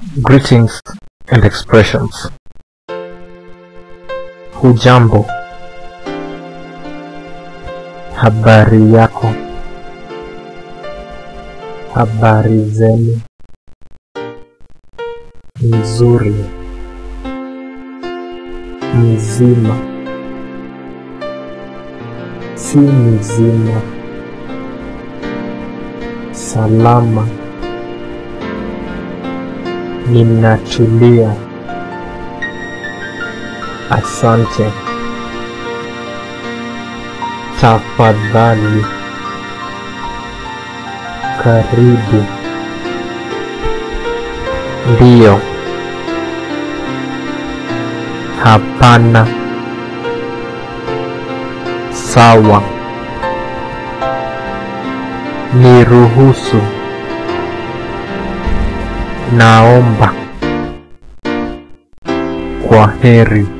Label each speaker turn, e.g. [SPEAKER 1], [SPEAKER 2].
[SPEAKER 1] Greetings and expressions. Hujambo, habari yako, habari zenu, nzuri, mzima, si mzima, salama, ninatulia, asante, tafadhali, karibu, ndiyo, hapana, sawa, niruhusu, naomba, kwa heri.